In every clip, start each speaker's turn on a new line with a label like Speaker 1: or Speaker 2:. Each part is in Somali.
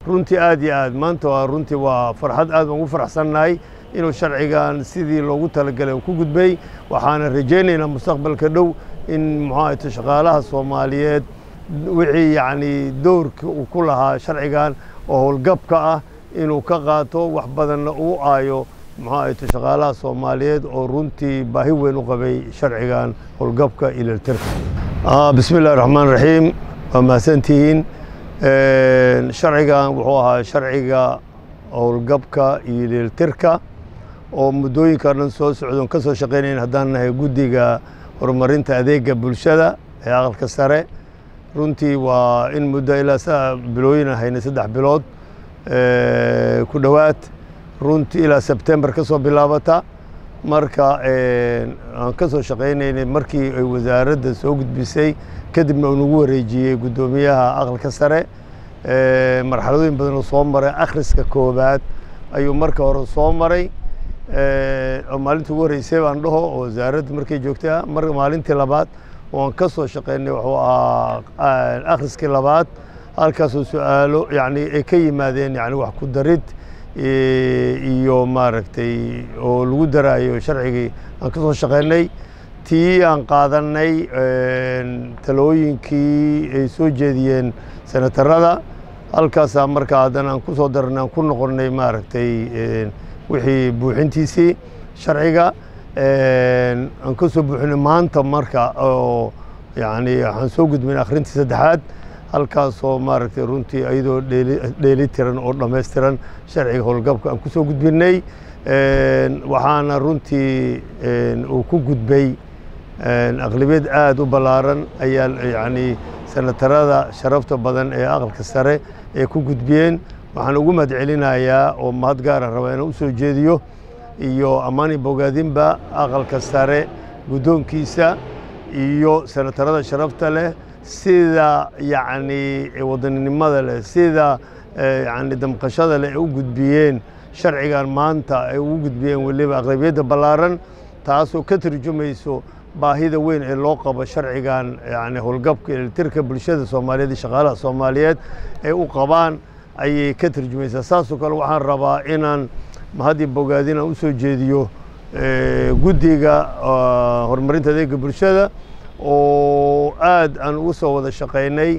Speaker 1: runtii aad iyo aad maanta waa runtii waa farxad aad baan ugu faraxsannahay inuu sharcigan sidii loogu talagalay uu ku gudbay waxaana rajaynaynaa mustaqbalka dhow in muxuu ahayto shaqaalaha soomaaliyeed wixii yacni doorka uu ku lahaa sharcigan oo howlgabka ah inuu ka qaato wax badanna uu aayo muxuu ahayto shaqaalaha soomaaliyeed oo runtii baahi weyn u qabay sharcigan howlgabka ileltirka bismi illahi raxmaan raxiim waa mahadsantihiin sharcigan wuxuu ahaa sharciga howlgabka iyo ileltirka oo muddooyinka dhan soo socdoon ka soo shaqaynayn haddaan nahay guddiga horumarinta adeega bulshada ee aqalka sare runtii waa in muddo ilaa sa bilooyin ahayna saddex bilood ku dhowaad runtii ilaa sebtembar ka soo bilaabata marka aan ka soo shaqaynaynay markii ay wasaaradda soo gudbisay kadibna uu nagu wareejiyey guddoomiyaha aqalka sare marxaladooyin badan oo soo maray akhriska koobaad ayuu marka hore soo maray oo maalintii ugu horreysay baan dhaho oo wasaaradda markay joogtay mar maalintii labaad oan ka soo shaqaynay wuxuu ahaa akhriskii labaad halkaasoo su-aalo yani ay ka yimaadeen yani wax ku darid iyo maaragtay oo lagu daraayo sharcigii aan ka soo shaqaynay tii aan qaadanay talooyinkii ay soo jeediyeen senatarada halkaasaa markaa haddana aan ku soo darnay aan ku noqonnay maaragtay wixii buuxintiisii sharciga aan ka soo buuxinay maanta marka oo yani waxaan soo gudbin akhrintii saddexaad halkaasoo maaragtay runtii iyadoo dheeli tiran oo dhammaystiran sharciga howlgabka aan ku soo gudbinay waxaana runtii uu ku gudbay aqlabiyad aad u ballaaran ayaa yani senatarada sharafta badan ee aqalka sare ee ku gudbiyeen waxaan ugu mahad celinayaa oo mahad gaara rabaa inaan u soo jeediyo iyo ammaani bogaadinba aqalka sare guddoonkiisa iyo senatarada sharafta leh sida yacni wadaninimada leh sida yani damqashada leh ay u gudbiyeen sharcigan maanta ay ugu gudbiyeen weliba aqlabiyadda ballaaran taasoo ka turjumayso baahida weyn ee loo qabo sharcigan yani howlgabka iltirka bulshada soomaaliyeed iyo shaqaalaha soomaaliyeed ay u qabaan ayay ka turjumaysaa saasoo kale waxaan rabaa inaan mahaddii bogaadin aan u soo jeediyo guddiga horumarinta adeega bulshada oo aad aan ugu soo wada shaqaynay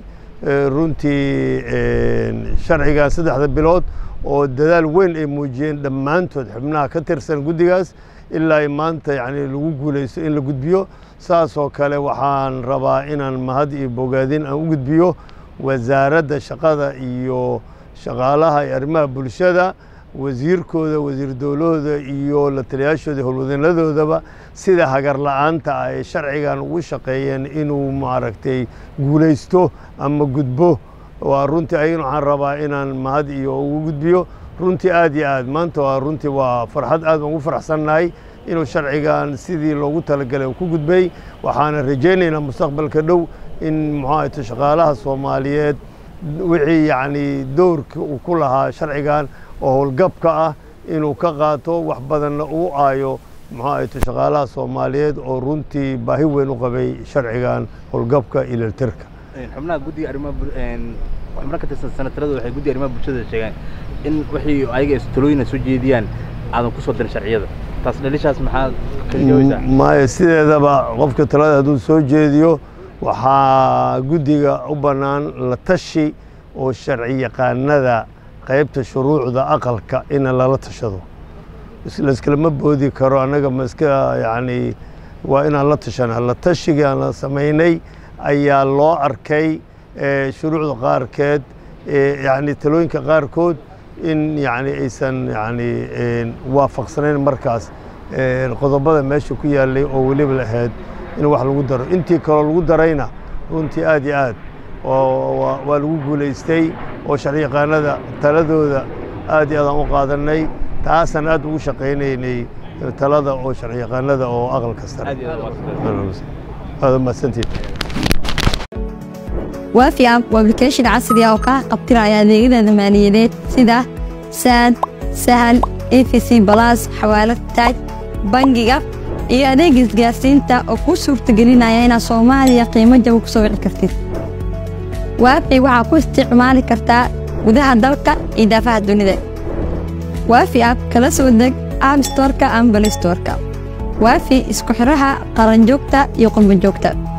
Speaker 1: runtii sharcigan saddexda bilood oo dadaal weyn ay muujiyeen dhammaantood xubnaha ka tirsan guddigaas ilaa ay maanta yani lagu guulaysto in la gudbiyo saasoo kale waxaan rabaa inaan mahad iyo bogaadin aan u gudbiyo wasaaradda shaqada iyo shaqaalaha iyo arrimaha bulshada wasiirkooda wasiir dowlahooda iyo la taliyaashooda howlwadanadoodaba sida hagar la-aanta ah ay sharcigan ugu shaqeeyeen inuu maaragtay guulaysto ama gudbo waa runtii ayagana waxaan rabaa inaan mahad iyo ugu gudbiyo runtii aad iyo aad maanta waa runtii waa farxad aad baan ugu faraxsannahay inuu sharcigan sidii loogu talagalay uu ku gudbay waxaana rajaynaynaa mustaqbalka dhow in muxuu ahayto shaqaalaha soomaaliyeed wixii yacni doorka uu ku lahaa sharcigan oo howlgabka ah inuu ka qaato wax badanna uu aayo muxuu ahayto shaqaalaha soomaaliyeed oo runtii baahi weyn u qabay sharcigan howlgabka ileltirka
Speaker 2: xubnaha guddiga arrimaha xubno ka tirsan senatarada waxay guddiga arrimaha bulshada sheegaan in wixii ayaga talooyina soo jeediyaan aadan ku soo dirin sharciyada taas dhalishaas maxaa ka jawaysaa
Speaker 1: maya sideedaba qofka talada hadduu soo jeediyo waxaa guddiga u bannaan la tashi oo sharci yaqaanada qaybta shuruucda aqalka in lala tashado laiskalama boodi karo annaga ma iska yacni waa inaan la tashanaa la tashigii aan la samaynay ayaa loo arkay shuruucda qaarkeed yani talooyinka qaarkood in yani aysan yani waafaqsanayn markaas qodobada meesha ku yaalay oo weliba la ahayd in wax lagu daro intii kaloo lagu darayna runtii aad iyo aad waa lagu guulaystay oo sharci yaqaanada taladooda aad iyo aad aan u qaadanay taasaan aad ugu shaqaynaynay talada oo sharci yaqaanada oo aqalka sare aad mahadsantihin
Speaker 3: waafi app waa application casri ah oo kaa qabtiraya adeegyada maaliyadeed sida saad sahal efc balas xawaalad taaj bangiga iyo adeega isgaarsiinta oo kuu suurtagelinaya inaad soomaaliya qiimo jaba ku soo wici kartid waafi waxaa ku isticmaali kartaa gudaha dalka iyo daafaha dunida waafi app kala soo deg app storeka ama balistoreka waafi isku xiraha qaranjoogta iyo qurbanjoogta